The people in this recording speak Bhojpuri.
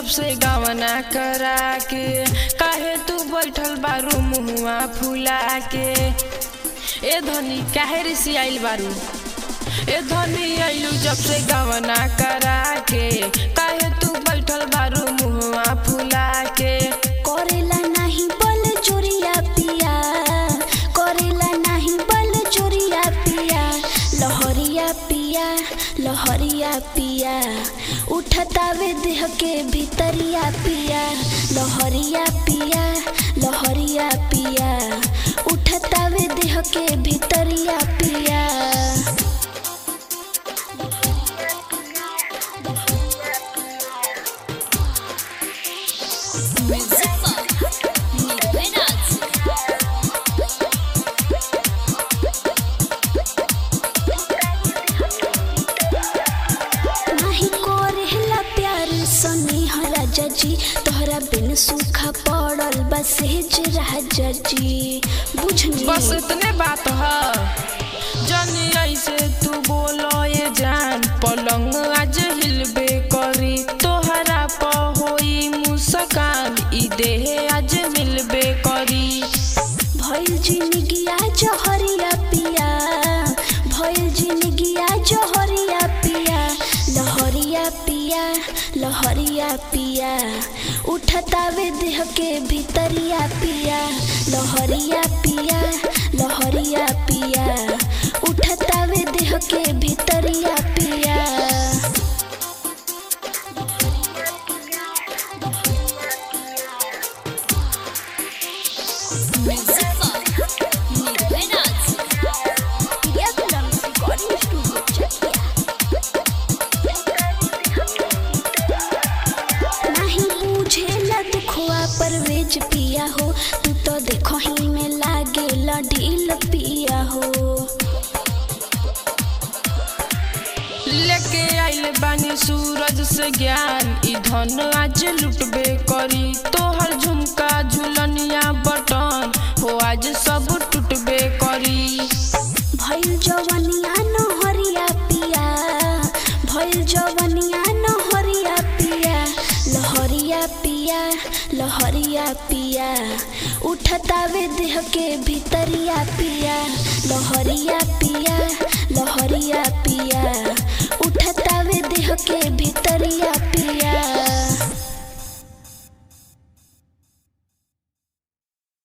जब से गवना करा के काहे तू बैठल बारू मुहुआ फुला के ए धनी काहे रिसी आइल बारू ए धनी आइलू जब से गवना करा के काहे तू बैठल बारू मुहुआ फुला के करेला नाही बल चोरिया पिया करेला नाही बल चोरिया पिया लहरिया पिया लहरिया पिया उठतावे देह के भीतरिया पिया लहरिया पिया लहरिया पिया उठतावे देह के भीतरिया पिया नाही करेला प्यार सनी राजा जी तोहरा बिन सूखा पड़ल बसेज राजा जी बुझनी बस इतने बात है जनी ऐसे तू बोलो ये जान पलंग आज हिलबे करी तोहरा प होई मुस्कान ई देह आज मिलबे करी भइल जिंदगिया जहरिया पिया भइल जिंदगिया जहरिया पिया लहरिया पिया लहरिया पिया उठतावे देह के भीतरिया पिया लहरिया पिया लहरिया पिया उठतावे देह के भीतरिया पिया नहीं बुझेला दुखवा परवेज पिया हो तू तो देखो ही में लागे ढील पिया हो लेके आइल बानी सूरज से ज्ञान ई धन आज लुटबे करी तोहर झुमका झुलनिया बटन हो आज सब टूटबे करी भइल जवनिया न हरिया पिया भइल जवनिया न हरिया पिया लहरिया पिया लहरिया पिया उठतावे देह के भीतरिया पिया लहरिया पिया लहरिया पिया उठतावे देह के